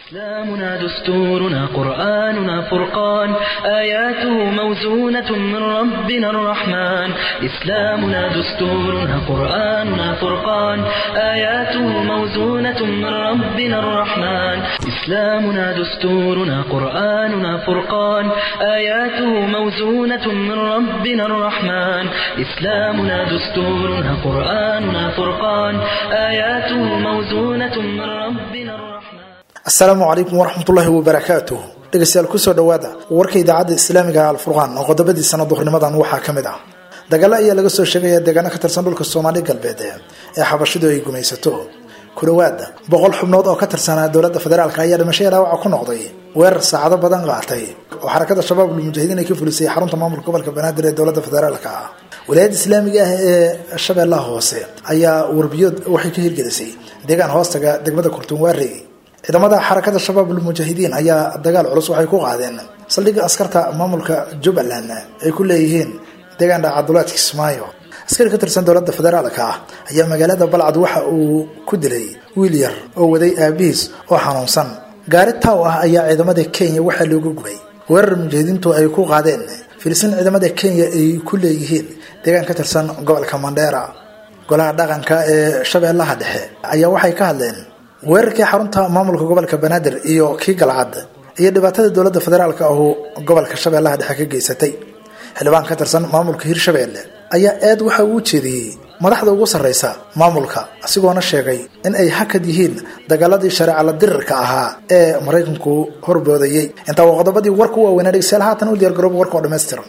إسلامنا دستورنا قرآننا فرقان آياته موزونة من ربنا الرحمن إسلامنا دستورنا قرآننا فرقان آياته موزونة من ربنا الرحمن إسلامنا دستورنا قرآننا فرقان آياته موزونة من ربنا الرحمن إسلامنا دستورنا قرآننا فرقان آياته موزونة من ربنا الرحمن asalaamu calaykum waraxmatullaahi wabarakaatuh dhegeystayaal kusoo dhowaada warka idaacadda islaamiga alfurqaan oo qodobadiisana duhurnimadan waxaa ka mid ah dagaalo ayaa laga soo sheegaya deegaano ka tirsan dhulka soomaali galbeed ee xabashidu ay gumaysato ku dhowaada boqol xubnood oo ka tirsanaa dowladda federaalk ayaa dhimashaya dhaawaca ku noqday weerar saacado badan qaatay oo xarakada shabaab ulmujaahidiin ay ka fulisay xarunta maamulka gobolka banaadir ee dowladda federaalk ah walaayadda islaamiga ah ee shabeellaha hoose ayaa warbiyood waxay ka hirgelisay deegaan hoostaga degmada kurtunwaarey ciidamada xarakada shabaab ulmujaahidiin ayaa dagaal culus waxay ku qaadeen saldhigga askarta maamulka jubbaland ay ku leeyihiin deegaan dhacadulaadka kismaayo askari ka tirsan dowladda federaalka ah ayaa magaalada balcad waxa uu ku dilay wiil yar oo waday aabihiis oo xanuunsan gaari taaw ah ayaa ciidamada kenya waxaa looga gubay weerar mujaahidiintu ay ku qaadeen filisin ciidamada kenya ay ku leeyihiin deegaan ka tirsan gobolka mandheera golaha dhaqanka ee shabeellaha dhexe ayaa waxay ka hadleen weerarkii xarunta maamulka gobolka banaadir iyo kii galcad iyo dhibaatada dowladda federaalk ahu gobolka shabeellaha dhexe ka geysatay xildhibaan ka tirsan maamulka hirshabeelle ayaa eed waxa uu jeediyey madaxda ugu sarreysa maamulka asigoona sheegay in ay hakad yihiin dagaaladii shareecala dirirka ahaa ee maraykanku horboodayey intaa waa qodobadii warku waaweynaa dhegeystayaal haatan u diyaargarooba warka oo dhammaystiran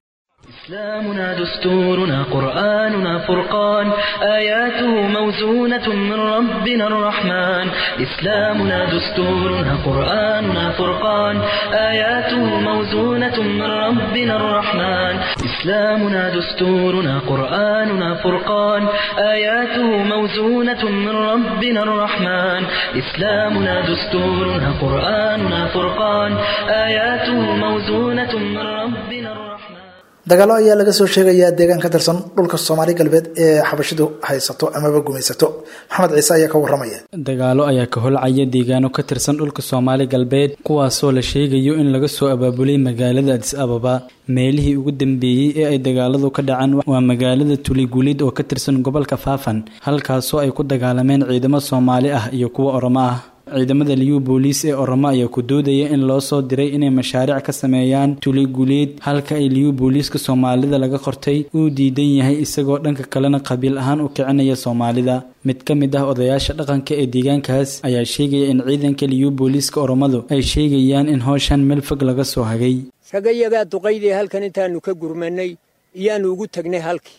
إسلامنا دستورنا قرآننا فرقان آياته موزونة من ربنا الرحمن إسلامنا دستورنا قرآننا فرقان آياته موزونة من ربنا الرحمن إسلامنا دستورنا قرآننا فرقان آياته موزونة من ربنا الرحمن إسلامنا دستورنا قرآننا فرقان آياته موزونة من ربنا الرحمن dagaalo ayaa laga soo sheegayaa deegaan ka tirsan dhulka soomaali galbeed ee xabashidu haysato amaba gumaysato maxamed ciise ayaa ka waramaya dagaalo ayaa ka holcaya deegaano ka tirsan dhulka soomaali galbeed kuwaasoo la sheegayo in laga soo abaabulay magaalada adis ababa meelihii ugu dambeeyey ee ay dagaaladu ka dhacaan waa magaalada tuliguulid oo ka tirsan gobolka faafan halkaasoo ay ku dagaalameen ciidamo soomaali ah iyo kuwa oromo ah ciidamada liyu booliis ee oromo ayaa ku doodaya in loo soo diray inay mashaariic ka sameeyaan tuliguleed halka ay liyu booliiska soomaalida laga qortay uu diidan yahay isagoo dhanka kalena qabiil ahaan u kicinaya soomaalida mid ka mid ah odayaasha dhaqanka ee deegaankaas ayaa sheegaya in ciidanka liyu booliiska oromadu ay sheegayaan in howshan meel fog laga soo hagay ragayagaa duqaydii halkan intaannu ka gurmannay iyaannu ugu tagnay halkii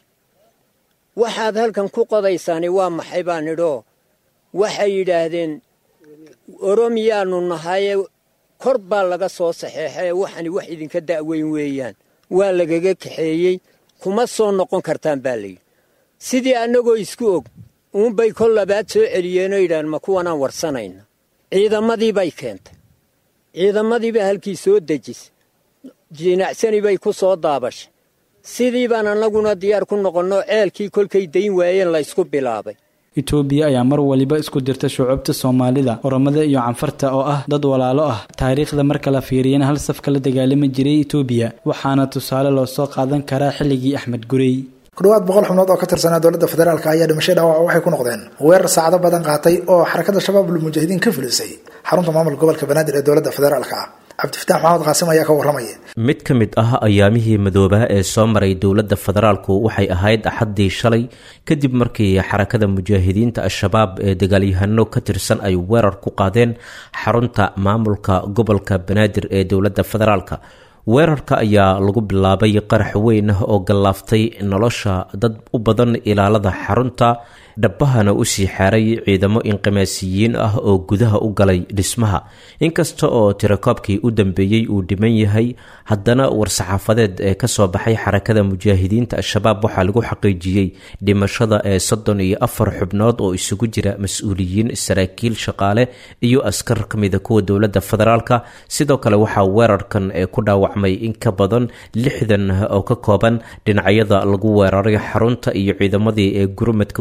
waxaad halkan ku qodaysaani waa maxay baan idhoo waxay yidhaahdeen oromiyaannu nahaye kor baa laga soo saxeexae waxani wax idinka da'weyn weeyaan waa lagaga kaxeeyey kuma soo noqon kartaan baa layidhi sidii annagoo isku og uunbay kol labaad soo celiyeenoo yidhahan ma kuwanaan warsanayna ciidamadii bay keentay ciidamadiibaa halkii soo dejisay jinacsani bay ku soo daabashay sidii baan annaguna diyaar ku noqonnoo ceelkii kolkay dayn waayeen laysku bilaabay itoobiya ayaa mar waliba isku dirta shucuubta soomaalida oromada iyo canfarta oo ah dad walaalo ah taariikhda marka la fiiriyana hal safka la dagaalami jiray itoobiya waxaana tusaale loo soo qaadan karaa xilligii axmed gurey ku dhawaad boqol xubnood oo ka tirsanaa dowladda federaalk ayaa dhimashay dhaawac waxay ku noqdeen weerar saacado badan qaatay oo xarakada shabaab ulmujaahidiin ka fulisay xarunta maamulka gobolka banaadir ee dowladda federaalk ah cabdifitaax maxamed qaasim ayaa ka waramaya mid ka mid ah ayaamihii madoobaa ee soo maray dowladda federaalku waxay ahayd axaddii shalay kadib markii xarakada mujaahidiinta al-shabaab ee dagaalyahano ka tirsan ay weerar ku qaadeen xarunta maamulka gobolka banaadir ee dowladda federaalka weerarka ayaa lagu bilaabay qarax weyn ah oo gallaaftay nolosha dad u badan ilaalada xarunta dhabbahana usii xeeray ciidamo inqimaasiyiin ah oo gudaha u galay dhismaha inkasta oo tirakoobkii u dambeeyey uu dhiman yahay haddana war-saxaafadeed ee kasoo baxay xarakada mujaahidiinta al-shabaab waxaa lagu xaqiijiyey dhimashada ee soddon iyo afar xubnood oo isugu jira mas-uuliyiin saraakiil shaqaale iyo askar ka mida kuwa dowladda federaalka sidoo kale waxaa weerarkan ee ku dhaawacmay in ka badan lixdan oo ka kooban dhinacyada lagu weeraray xarunta iyo ciidamadii ee gurmadka usoo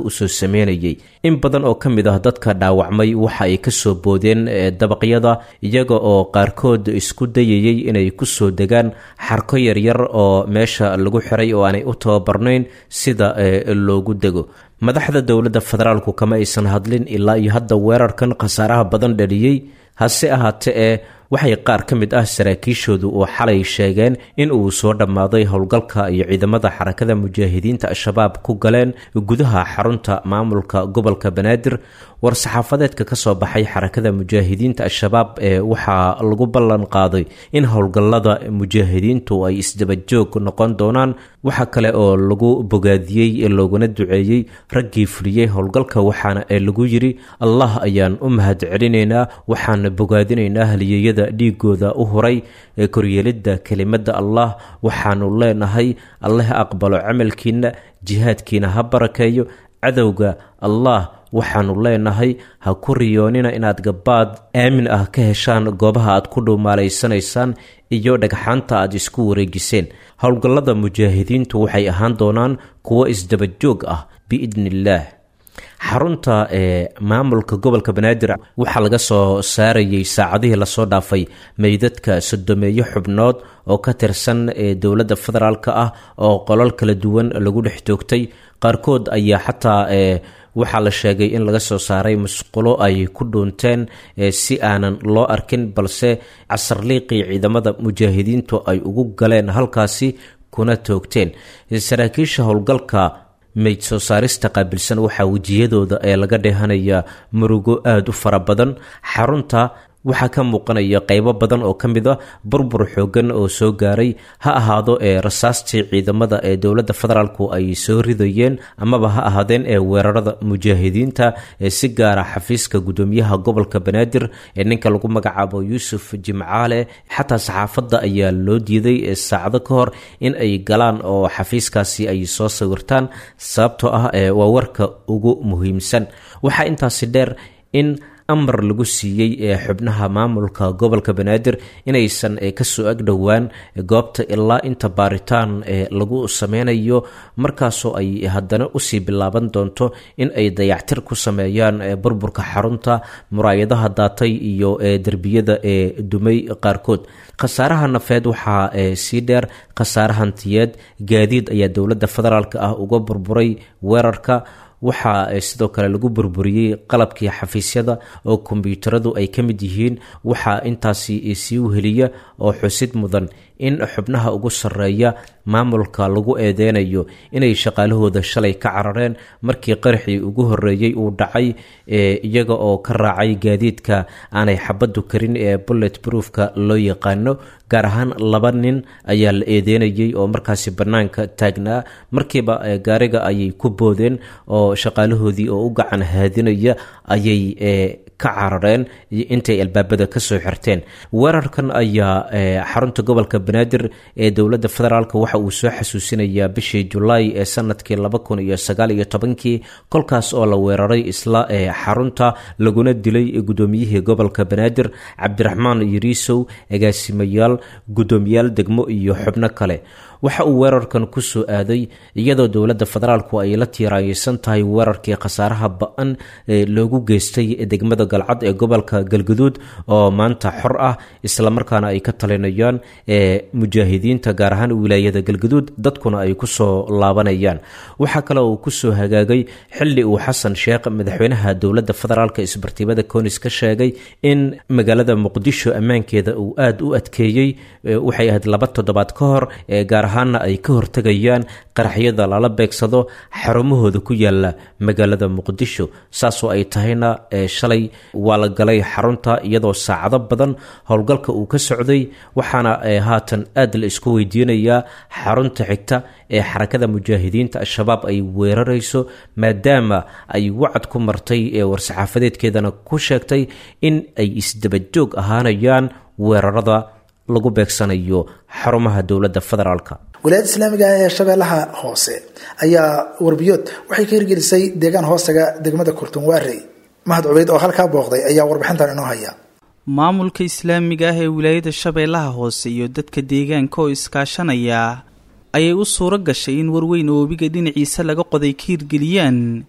sameynayay in badan oo ka mid ah dadka dhaawacmay waxa ay kasoo boodeen dabaqyada iyaga oo qaarkood isku dayayay inay kusoo degaan xarko yaryar oo meesha lagu xiray oo aanay u tababarnayn sida loogu dego madaxda dowladda federaalku kama aysan hadlin ilaa iyo hadda weerarkan khasaaraha badan dhaliyey hase ahaatee ee waxay qaar ka mid ah saraakiishoodu oo xalay sheegeen in uu soo dhammaaday howlgalka iyo ciidamada xarakada mujaahidiinta al-shabaab ku galeen gudaha xarunta maamulka gobolka banaadir war-saxaafadeedka ka soo baxay xarakada mujaahidiinta al-shabaab ee waxaa lagu ballan qaaday in howlgallada mujaahidiintu ay isdabajoog noqon doonaan waxa kale oo lagu bogaadiyey looguna duceeyey raggii fuliyey howlgalka waxaana ee lagu yidhi allah ayaan u mahad celinaynaa waxaan bogaadinaynaa haliyeyada dhiigooda u huray ee koryeelidda kelimada allah waxaanu leenahay alle ha aqbalo camalkiina jihaadkiina ha barakeeyo cadowga allah waxaanu leenahay ha ku riyoonina inaad gabaad aamin ah ka heshaan goobaha aad ku dhuumaalaysanaysaan iyo dhagxaanta aad isku wareejiseen howlgallada mujaahidiintu waxay ahaan doonaan kuwo isdabajoog ah biidni illaah xarunta ee maamulka gobolka banaadir waxaa laga soo saarayay saacadihii lasoo dhaafay meydadka sodomeeyo xubnood oo ka tirsan ee dowladda federaalk ah oo qolal kala duwan lagu dhex toogtay qaarkood ayaa xataa ee waxaa la sheegay in laga soo saaray musqulo ay ku dhuunteen si aanan loo arkin balse casarliiqii ciidamada mujaahidiintu ay ugu galeen halkaasi kuna toogteen saraakiisha howlgalka meyd soo saarista qaabilsan waxaa wejiyadooda ee laga dheehanaya murugo aada u fara badan xarunta waxaa ka muuqanaya qeybo badan oo ka mid a burbur xoogan oo soo gaaray ha ahaado ee rasaastii ciidamada ee dowladda federaalku ay soo ridayeen amaba ha ahaadeen ee weerarada mujaahidiinta ee si gaara xafiiska gudoomiyaha gobolka banaadir ee ninka lagu magacaabo yuusuf jimcaale xataa saxaafadda ayaa loo diiday saacado ka hor in ay galaan oo xafiiskaasi ay soo sawirtaan sababtoo ah ee waa warka ugu muhiimsan waxaa intaasi dheer in amar lagu siiyey ee xubnaha maamulka gobolka banaadir inaysan kasoo agdhowaan goobta ilaa inta baaritaan lagu sameynayo markaasoo ay haddana usii bilaaban doonto in ay dayactir ku sameeyaan burburka xarunta muraayadaha daatay iyo derbiyada ee dumay qaarkood khasaaraha nafeed waxaa sii dheer khasaare hantiyeed gaadiid ayaa dowladda federaalk ah uga burburay weerarka waxaa sidoo kale lagu burburiyey qalabkii xafiisyada oo kombyuutaradu ay ka mid yihiin waxaa intaasi sii weheliya oo xusid mudan in xubnaha ugu sarreeya maamulka lagu eedeynayo inay shaqaalahooda shalay ka carareen markii qaraxii ugu horreeyey uu dhacay iyaga oo ka raacay gaadiidka aanay xabaddu karin ee bullet broofka loo yaqaano gaar ahaan laba nin ayaa la eedeynayay oo markaasi bannaanka taagnaa markiiba gaariga ayay ku boodeen oo shaqaalahoodii oo u gacan haadinaya ayay ka carareen intay albaabada kasoo xirteen weerarkan ayaa xarunta gobolka banaadir ee dowladda federaalk waxa uu soo xasuusinayaa bishii julaay ee sanadkii laba kun iyo sagaal iyo tobankii kolkaas oo la weeraray isla ee xarunta laguna dilay gudoomiyihii gobolka banaadir cabdiraxmaan yariisow agaasimayaal gudoomiyaal degmo iyo xubno kale waxa uu weerarkan ku soo aaday iyadoo dowladda federaalku ay la tiiraayeysan tahay weerarkii khasaaraha ba-an ee loogu geystay degmada galcad ee gobolka galguduud oo maanta xor ah islamarkaana ay ka talinayaan ee mujaahidiinta gaar ahaan wilaayada galguduud dadkuna ay kusoo laabanayaan waxaa kale uu kusoo hagaagay xili uu xasan sheekh madaxweynaha dowladda federaalk isbartiibada koonis ka sheegay in magaalada muqdisho ammaankeeda uu aada u adkeeyey waxay ahayd laba toddobaad ka hor ee gaar ahaana ay ka hortegayaan qaraxyada lala beegsado xarumahooda ku yaala magaalada muqdisho saasoo ay tahayna shalay waa la galay xarunta iyadoo saacado badan howlgalka uu ka socday waxaana haatan aad la isku weydiinayaa xarunta xigta ee xarakada mujaahidiinta al-shabaab ay weerarayso maadaama ay wacad ku martay ee war-saxaafadeedkeedana ku sheegtay in ay isdabajoog ahaanayaan weerarada lagu beegsanayo xarumaha dowladda federaalka wilaayada islaamiga ee shabeellaha hoose ayaa warbiyood waxay ka hirgelisay deegaan hoostaga degmada kurtunwaarey mahad cubeyd oo halkaa booqday ayaa warbixintan inoo haya maamulka islaamiga ah ee wilaayada shabeellaha hoose iyo dadka deegaanka oo iskaashanaya ayay u suuro gashay in warweyn oo webiga dhinaciisa laga qoday ka hirgeliyaan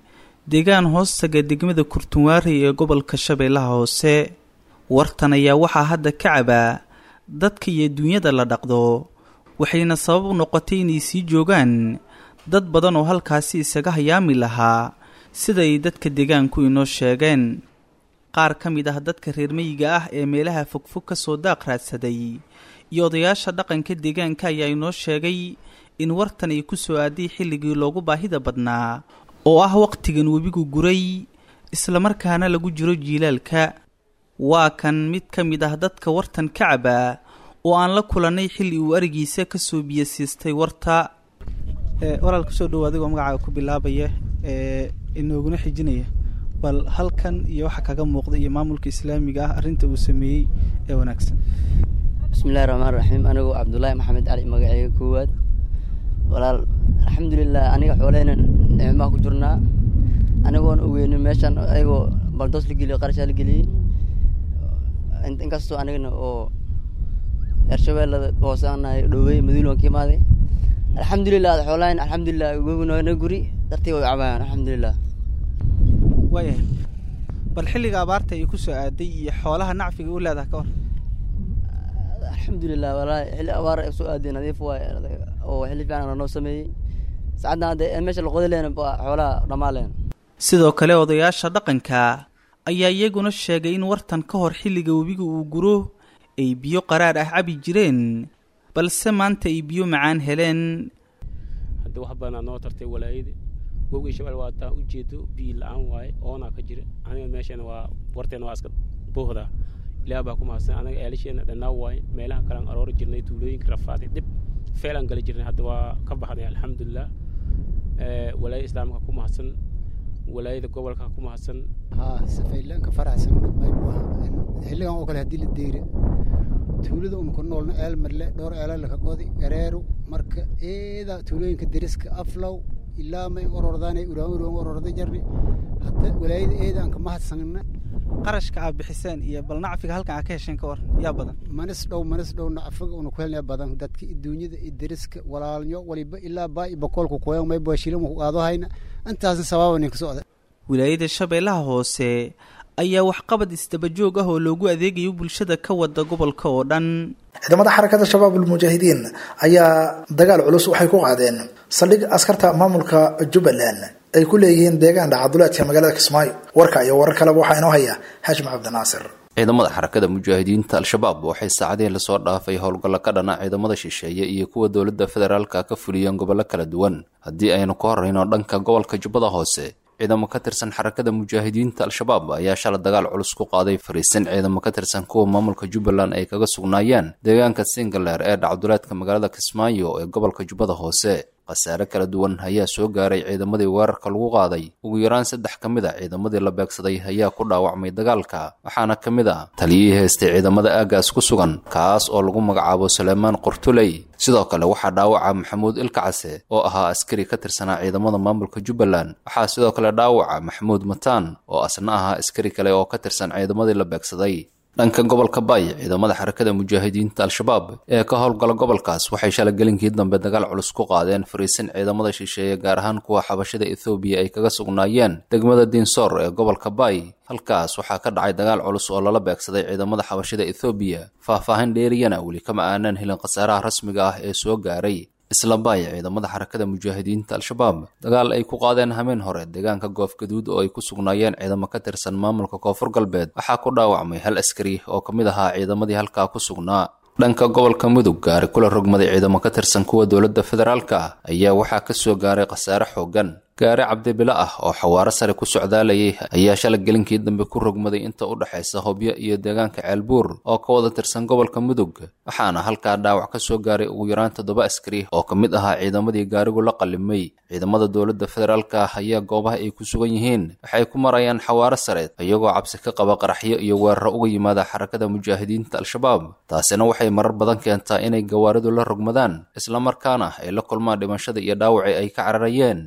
deegaan hoostaga degmada kurtunwaari ee gobolka shabeellaha hoose wartan ayaa waxaa hadda ka cabaa dadka iyo duunyada la dhaqdo waxayna sabab u noqotay inay sii joogaan dad badan oo halkaasi isaga hayaami lahaa sida ay dadka deegaanku inoo sheegeen qaar ka mid ah dadka reer meyiga ah ee meelaha fogfog ka soo daaq raadsaday iyo odayaasha dhaqanka deegaanka ayaa inoo sheegay in wartan ay ku soo aaday xilligii loogu baahida badnaa oo ah wakhtigan webigu guray islamarkaana lagu jiro jiilaalka waa kan mid ka mid ah dadka wartan ka cabaa oo aan la kulannay xilli uu arigiisa ka soo biyo siistay warta walaal kusoo dhowo adigoo magacaaga ku bilaabaya ee inooguna xijinaya bal halkan iyo waxa kaga muuqda iyo maamulka islaamiga ah arrinta uu sameeyey ee wanaagsan bismillahi raxmaan raxiim anigoo cabdullaahi maxamed cali magaceyga koowaad walaal alxamdulilah aniga xooleyna nicmaa ku jirnaa anigoona ogeynin meeshan ayagoo baldoos la geliyo qarashaa la geliyey inkastoo anigana oo ershabeellada hoose aan nahay dhowey maduul waan ka imaaday alxamdulilah ada xoolahayn alxamdulilah gognoona guri dartii way cabayaan alxamdulilah waayahay bal xilliga abaarta ay ku soo aaday iyo xoolaha nacfiga u leedaha ka war alxamdulilah walaahi xilli abaar ay soo aaday nadiif waay oo xilli fiican lanoo sameeyey saacaddan hadde meesha laqoda leena xoolaha dhammaan leen sidoo kale odayaasha dhaqanka ayaa iyaguna sheegay in wartan ka hor xilliga webiga uu guro ay biyo qaraar ah cabi jireen balse maanta ay biyo macaan heleen hadda wax badanaa noo tartay walaayada wowgii shabeel waa taa ujeedo biyo la-aan waaye oonaa ka jira aniga meeshana waa warteena waa iska buuhdaa ilaah baa ku mahadsan anaga eelasheena dhannaa waaye meelaha kalean aroori jirnay tuulooyinka rafaaday dhib feelaan gali jirnay hadda waa ka baxnay alxamdulilah walaayada islaamka ku mahadsan walaayada gobolka ku mahadsan haa safaylaanka faraxsan maybuha xilligan oo kale haddii la deyra tuulada una ku noolna eel marle dhowr eela laka qodi gareeru marka eeda tuulooyinka deriska aflow ilaa may orordaanay uraan uraan ororda jarni hadda walaayada eeda aan ka mahadsanna qarashka aad bixiseen iyo bal nacfiga halkan aad ka hesheen ka war yaa badan manis dhow manis dhow nacfiga una ku helnaya badan dadka duunyada iyo deriska walaalnyo waliba ilaa baa i bokoolka kuyan may baashiilama ku qaado hayna intaasna sabaaba ninka socda wilaayada shabeellaha hoose ayaa waxqabad isdabajoog ah oo loogu adeegayo bulshada ka wada gobolka oo dhan ciidamada xarakada shabaab ulmujaahidiin ayaa dagaal culus waxay ku qaadeen saldhig askarta maamulka jubbaland ay ku leeyihiin deegaan dhacaduleedka magaalada kismaayo warka iyo warar kaleba waxaa inoo haya haashim cabdinaasir ciidamada xarakada mujaahidiinta al-shabaab waxay saacadihii lasoo dhaafay howlgallo ka dhana ciidamada shisheeye iyo kuwa dowladda federaalka ka fuliyeen gobollo kala duwan haddii aynu ka horrayno dhanka gobolka jubbada hoose ciidamo ka tirsan xarakada mujaahidiinta al-shabaab ayaa shala dagaal culus ku qaaday fariisin ciidamo ka tirsan kuwa maamulka jubbaland ay kaga sugnaayeen deegaanka singaleer ee dhacduleedka magaalada kismaayo ee gobolka jubbada hoose khasaare kala duwan ayaa soo gaaray ciidamadii weerarka lagu qaaday ugu yaraan saddex ka mid a ciidamadii la beegsaday ayaa ku dhaawacmay dagaalka waxaana ka mid ah taliyihii haystay ciidamada aagaas ku sugan kaas oo lagu magacaabo suleymaan qortuley sidoo kale waxaa dhaawaca maxamuud ilkacase oo ahaa askari ka tirsanaa ciidamada maamulka jubbaland waxaa sidoo kale dhaawaca maxamuud mataan oo asna ahaa askari kale oo ka tirsan ciidamadii la beegsaday dhanka gobolka baay ciidamada xarakada mujaahidiinta al-shabaab ee ka howlgala gobolkaas waxay shalay gelinkii dambe dagaal culus ku qaadeen fariisin ciidamada shisheeye gaar ahaan kuwa xabashada ethoobiya ay kaga sugnaayeen degmada diinsoor ee gobolka baay halkaas waxaa ka dhacay dagaal culus oo lala beegsaday ciidamada xabashada ethoobiya faah-faahin dheeriyana weli kama aanaan helin khasaaraha rasmiga ah ee soo gaaray isla baay ciidamada xarakada mujaahidiinta al-shabaab dagaal ay ku qaadeen hameen hore deegaanka goof gaduud oo ay ku sugnaayeen ciidamo ka tirsan maamulka koonfur galbeed waxaa ku dhaawacmay hal askari oo ka mid ahaa ciidamadii halkaa ku sugnaa dhanka gobolka mudug gaari kula rogmaday ciidamo ka tirsan kuwa dowladda federaalka ah ayaa waxaa ka soo gaaray khasaare xooggan gaari cabdibilo ah oo xawaaro sare ku socdaalayay ayaa shalay gelinkii dambe ku rogmaday inta u dhexaysa hobyo iyo deegaanka ceelbuur oo ka wada tirsan gobolka mudug waxaana halkaa dhaawac ka soo gaaray ugu yaraan toddoba askari oo ka mid ahaa ciidamadii gaarigu la qallimay ciidamada dowladda federaalka ah ayaa goobaha ay ku sugan yihiin waxay ku marayaan xawaaro sare iyagoo cabsi ka qaba qaraxyo iyo weeraro uga yimaada xarakada mujaahidiinta al-shabaab taasina waxay marar badan keentaa inay gawaaridu la rogmadaan islamarkaana ay la kulmaan dhimashada iyo dhaawacii ay ka cararayeen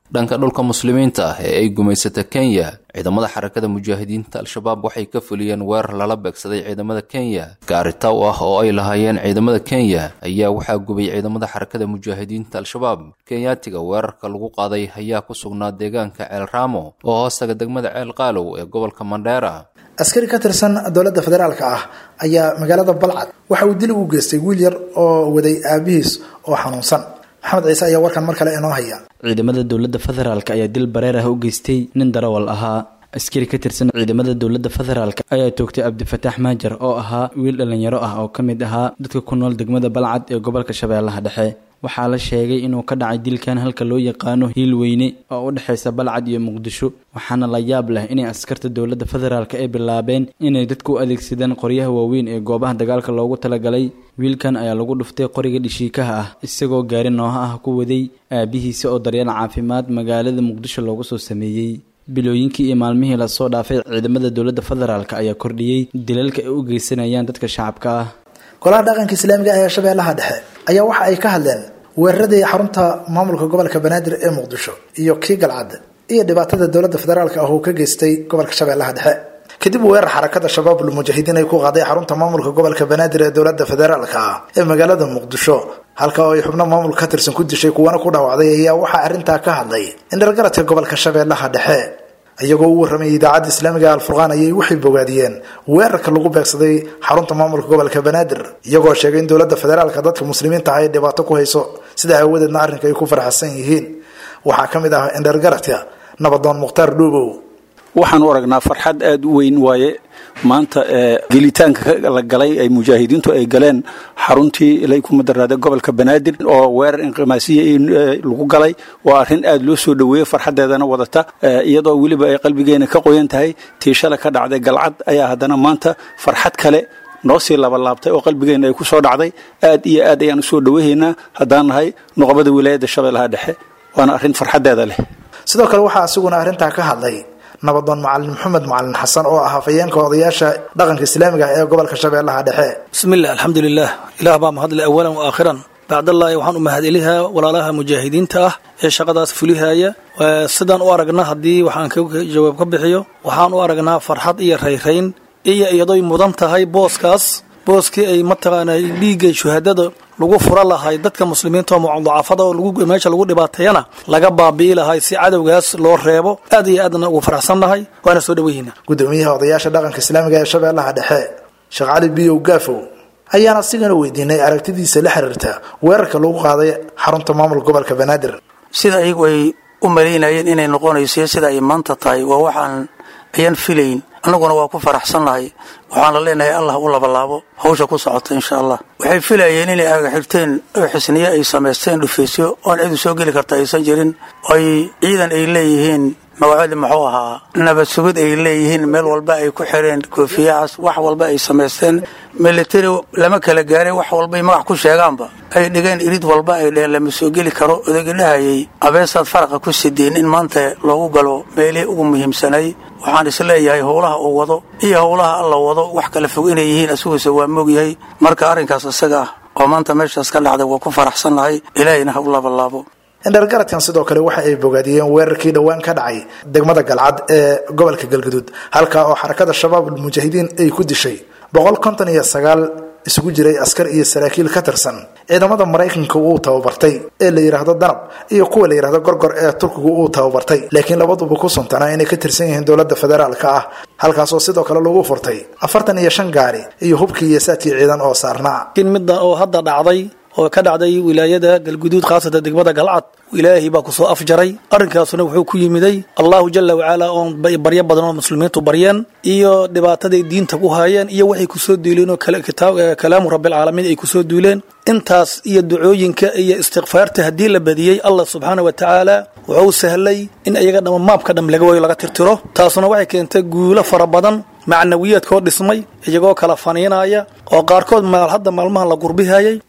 dhanka dhulka muslimiinta ah ee ay gumaysata kenya ciidamada xarakada mujaahidiinta al-shabaab waxay ka fuliyeen weerar lala beegsaday ciidamada kenya gaaritaw ah oo ay lahaayeen ciidamada kenya ayaa waxaa gubay ciidamada xarakada mujaahidiinta al-shabaab kenyaatiga weerarka lagu qaaday ayaa ku sugnaa deegaanka ceel raamo oo hoostaga degmada ceel qaalow ee gobolka mandheera askari ka tirsan dowladda federaalka ah ayaa magaalada balcad waxa uu dil ugu geystay wiil yar oo waday aabihiis oo xanuunsan maxamed ciise ayaa warkan mar kale inoo haya ciidamada dowladda federaalk ayaa dil bareer ah u geystay nin darawal ahaa askari ka tirsan ciidamada dowladda federaalk ayaa toogtay cabdifataax maajar oo ahaa wiil dhallinyaro ah oo ka mid ahaa dadka ku nool degmada balcad ee gobolka shabeellaha dhexe waxaa la sheegay inuu ka dhacay dilkan halka loo yaqaano hiil weyne oo u dhexaysa balcad iyo muqdisho waxaana la yaab leh inay askarta dowladda federaalk ay bilaabeen inay dadku u adeegsadaan qoryaha waaweyn ee goobaha dagaalka loogu talagalay wiilkan ayaa lagu dhuftay qoriga dhishiikaha ah isagoo gaari nooha ah ku waday aabihiisa oo daryeel caafimaad magaalada muqdisho loogu soo sameeyey bilooyinkii iyo maalmihii lasoo dhaafay ciidamada dowladda federaalk ayaa kordhiyey dilalka ay u geysanayaan dadka shacabka ah golaha dhaqanka islaamiga ee shabeellaha dhexe ayaa waxa ay ka hadleen weeraradii xarunta maamulka gobolka banaadir ee muqdisho iyo kii galcad iyo dhibaatada dowladda federaalk ah uu ka geystay gobolka shabeellaha dhexe kadib weerar xarakada shabaabul mujaahidiin ay ku qaaday xarunta maamulka gobolka banaadir ee dowladda federaalka ah ee magaalada muqdisho halka oo ay xubno maamul ka tirsan ku dishay kuwana ku dhaawacday ayaa waxaa arrintaa ka hadlay indhalgaradka gobolka shabeellaha dhexe iyagoo u warramayay idaacadda islaamiga alfurqaan ayay waxay bogaadiyeen weerarka lagu beegsaday xarunta maamulka gobolka banaadir iyagoo sheegay in dowladda federaalka dadka muslimiinta ah ay dhibaato ku hayso sida aawadeedna arrinka ay ku faraxsan yihiin waxaa ka mid ah indhalgaradka nabadoon mukhtaar dhuubow waxaan u aragnaa farxad aada u weyn waaye maanta gelitaanka la galay ay mujaahidiintu ay galeen xaruntii ilay ku madaraada gobolka banaadir oo weerar inqimaasiya lagu galay waa arrin aada loo soo dhoweeyey farxadeedana wadata iyadoo weliba ay qalbigeena ka qoyan tahay tii shala ka dhacday galcad ayaa haddana maanta farxad kale noo sii labalaabtay oo qalbigeena ay ku soo dhacday aad iyo aad ayaan usoo dhoweyhaynaa haddaan nahay nuqbada wilaayadda shabeellaha dhexe waana arrin farxadeeda leh sidoo kale waxaa asiguna arrintaa ka hadlay nabadoon macalin maxamed macalin xasan oo ah hafayeenka odayaasha dhaqanka islaamiga ah ee gobolka shabeellaha dhexe bismiillah alxamdulilah ilaah baa mahadle awalan wa aakhiran bacdallaahi waxaan u mahadelihaa walaalaha mujaahidiinta ah ee shaqadaas fulihaya sidaan u aragna haddii waxaan ka jawaab ka bixiyo waxaan u aragnaa farxad iyo rayrayn iyo iyadoy mudan tahay booskaas booskii ay mataqaanaa dhiigga shuhadada lagu fura lahay dadka muslimiinta oo mucadacafada oo meesha lagu dhibaateeyana laga baabi'i lahay si cadowgaas loo reebo aad iyo aadna ugu faraxsannahay waana soo dhoweyhiina gudoomiyaha odayaasha dhaqanka islaamiga ee shabeellaha dhexe sheekh cali biyow gaafow ayaana asigana weydiinay aragtidiisa la xiriirta weerarka lagu qaaday xarunta maamulka gobolka banaadir sida ayagu ay u malaynayeen inay noqonayso sida ay maanta tahay waa waxaan ayaan filayn annaguna waa ku faraxsannahay waxaana leenahay allah u labalaabo hawsha ku socota insha allah waxay filayeen inay agaxirteen oo xisniye ay samaysteen dhufeysyo oon cidu soo geli karta aysan jirin ay ciidan ay leeyihiin magacadi muxuu ahaa nabad sugid ay leeyihiin meel walba ay ku xireen koofiyahaas wax walba ay samaysteen military lama kala gaaray wax walbay magac ku sheegaanba ay dhigeen irid walba ay dheheen lama soo geli karo odagi dhahayay abeesaad faraqa ku sideen in maanta loogu galo meelihii ugu muhiimsanay waxaan isleeyahay howlaha uu wado iyo howlaha alla wado wax kala fog inay yihiin asiguise waa moogyahay marka arrinkaas isaga ah oo maanta meeshaas ka dhacday waa ku faraxsannahay ilaahayna ha u labalaabo indhargaradkan sidoo kale waxa ay bogaadiyeen weerarkii dhowaan ka dhacay degmada galcad ee gobolka galgaduud halkaa oo xarakada shabaab almujaahidiin ay ku dishay boqol konton iyo sagaal isugu jiray askar iyo saraakiil ka tirsan ciidamada maraykanka uu tababartay ee la yidhaahdo danab iyo kuwa la yidhahdo gorgor ee turkigu uu tababartay laakiin labaduba ku suntanaa inay ka tirsan yihiin dowladda federaalka ah halkaasoo sidoo kale lagu furtay afartan iyo shan gaari iyo hubkii iyo saadkii ciidan oo saarnaa midda oo hadda dhacday oo ka dhacday wilaayada galguduud khaasatan degmada galcad ilaahay baa kusoo afjaray arrinkaasuna wuxuu ku yimiday allahu jala wacala oon baryo badan oo muslimiintu baryeen iyo dhibaataday diinta ku haayeen iyo waxay kusoo duuleen oo kalaamu rabbilcaalamiin ay kusoo duuleen intaas iyo ducooyinka iyo istikfaarta haddii la badiyey allah subxaana wa tacaala wuxuu sahlay in iyaga dhama maabka dham laga wayo laga tirtiro taasuna waxay keentay guulo fara badan macnawiyaadkoo dhismay iyagoo kala faniinaya oo qaarkood maal hadda maalmahan la gurbihayay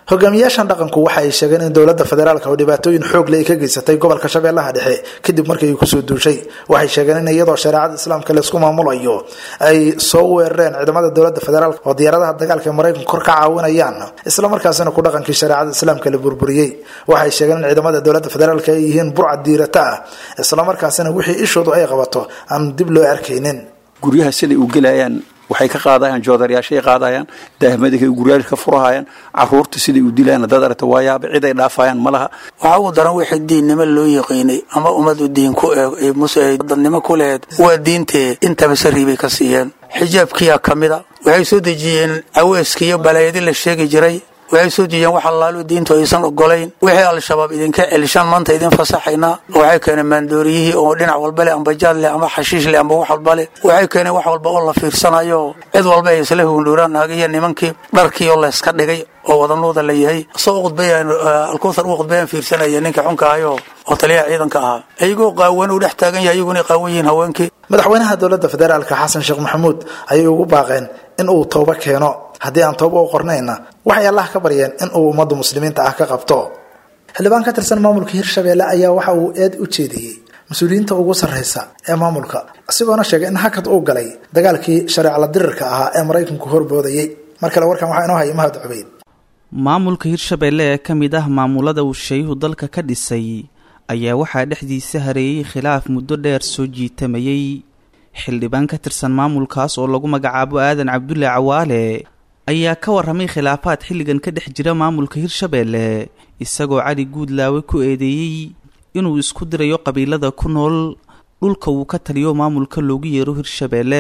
hogaamiyaashan dhaqanku waxa ay sheegeen in dowladda federaalka oo dhibaatooyin xoog leh ay ka geysatay gobolka shabeellaha dhexe kadib markii ay kusoo duushay waxay sheegeen in iyadoo shareecada islaamka laysku maamulayo ay soo weerareen ciidamada dowladda federaalk oo diyaaradaha dagaalka ee maraykanka kor ka caawinayaan islamarkaasina ku dhaqankii shareecada islaamka la burburiyey waxay sheegeen in ciidamada dowladda federaalk ay yihiin burcad diirata ah islamarkaasina wixii ishoodu ay qabato aan dib loo arkaynin guryaha siday u gelayaan waxay ka qaadayaan joodarayaashay qaadayaan daahmadikay guryaasha ka furahayaan caruurta siday u dilayaan dad aragta waayaaba cid ay dhaafayaan ma laha waxaa ugu daran wixii diinnimo loo yaqiinay ama ummadu diin ku eeg muse dadnimo ku laheyd waa diintee intaba sariibay ka siiyeen xijaabkiyaa ka mida waxay soo dejiyeen caweyska iyo balaayadi la sheegi jiray waxay soo dejiyeen wax allaalu diintu aysan ogolayn wixii al-shabaab idinka celishaan maanta idin fasaxaynaa waxay keeneen maandooriyihii oo dhinac walba leh amba jaad leh amba xashiish leh amba wax walba leh waxay keeneen wax walba oo la fiirsanayo cid walba ay isla hundhuuraan naagiyo nimankii dharkii oo layska dhigay oo wadanuuda la yahay isagoo khudbayaan alkuuthar uu khudbayaan fiirsanaya ninka xunka ahayo oo taliyaha ciidanka ahaa ayagoo qaawan uu dhex taagan yahay iyaguna qaawan yihiin haweenkii madaxweynaha dowladda federaalka xasan sheekh maxamuud ayay ugu baaqeen in uu toobo keeno haddii aan toobo u qornayna waxay allah ka baryeen in uu ummadda muslimiinta ah ka qabto xildhibaan ka tirsan maamulka hirshabeelle ayaa waxa uu eed u jeediyey mas-uuliyiinta ugu sarraysa ee maamulka isagoona sheegay in hakad uu galay dagaalkii shareecla dirirka ahaa ee maraykanku horboodayey mar kale warkan waxaa inoo haya mahad cubeyd maamulka hirshabeelle ee ka mid ah maamulada uu shayuhu dalka ka dhisay ayaa waxaa dhexdiisa hareeyey khilaaf muddo dheer soo jiitamayey xildhibaan ka tirsan maamulkaas oo lagu magacaabo aadan cabdulle cawaale ayaa ka warramay khilaafaad xilligan ka dhex jira maamulka hirshabeelle isagoo cali guudlaawe ku eedeeyey inuu isku dirayo qabiilada ku nool dhulka uu ka taliyo maamulka loogu yeero hirshabeelle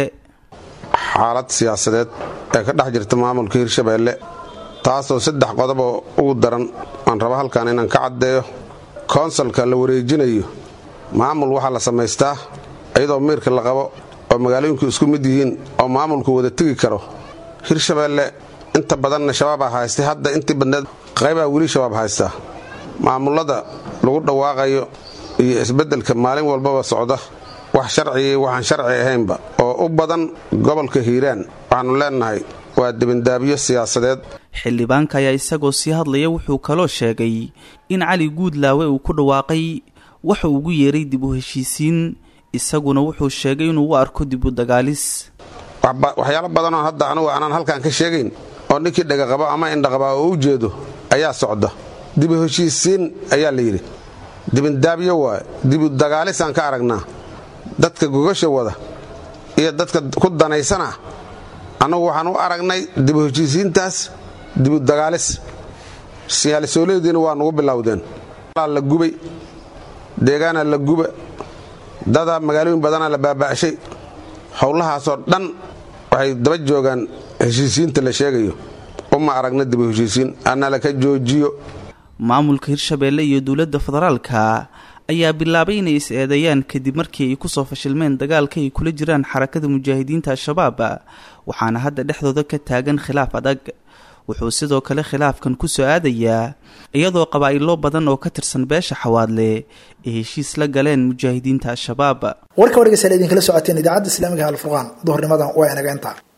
xaalad siyaasadeed ee ka dhex jirta maamulka hirshabeelle taasoo saddex qodoboo ugu daran aan rabo halkan inaan ka caddeeyo koonsalka la wareejinayo maamul waxaa la samaystaa iyadoo miirka la qabo oo magaalooyinku isku mid yihiin oo maamulku wada tegi karo hirshabeelle inta badanna shabaabaa haystay hadda intii badneed qaybaa weli shabaab haystaa maamullada lagu dhawaaqayo iyo isbeddelka maalin walbaba socda wax sharcigii waxaan sharci ahaynba oo u badan gobolka hiiraan waxaannu leennahay waa dibindaabyo siyaasadeed xildhibaanka ayaa isagoo sii hadlaya wuxuu kaloo sheegay in cali guudlaawe uu ku dhawaaqay waxa ugu yeeray dib u heshiisiin isaguna wuxuu sheegay inuu u arko dib u dagaalis waxyaalo badanoo hadda anugu aanaan halkan ka sheegayn oo ninkii dhegaqabo ama indhaqaba oo u jeedo ayaa socda dibu heshiisiin ayaa la yidhi dibindaabyo waaye dibu dagaalisaan ka aragnaa dadka gogasha wada iyo dadka ku danaysana annagu waxaan u aragnay dibu heshiisiintaas dibu dagaalis siyaalisooleediina waa nugu bilowdeen la gubay deegaana la guba dada magaalooyin badanaa la baaba'shay howlahaasoo dhan waxay daba joogaan heshiisiinta la sheegayo uma aragna dibu heshiisiin annala ka joojiyo maamulka hirshabeelle iyo dowladda federaalka ayaa bilaabay inay is eedeeyaan kadib markii ay kusoo fashilmeen dagaalka ay kula jiraan xarakada mujaahidiinta al-shabaab waxaana hadda dhexdooda ka taagan khilaaf adag wuxuu sidoo kale khilaafkan ku soo aadayaa iyadoo qabaa'ilo badan oo ka tirsan beesha xawaadle ay heshiis la galeen mujaahidiinta al-shabaab warka wargeysa idinkala socoteen idaacadda islaamiga alfurqaan duhurnimadan waa inaga intaa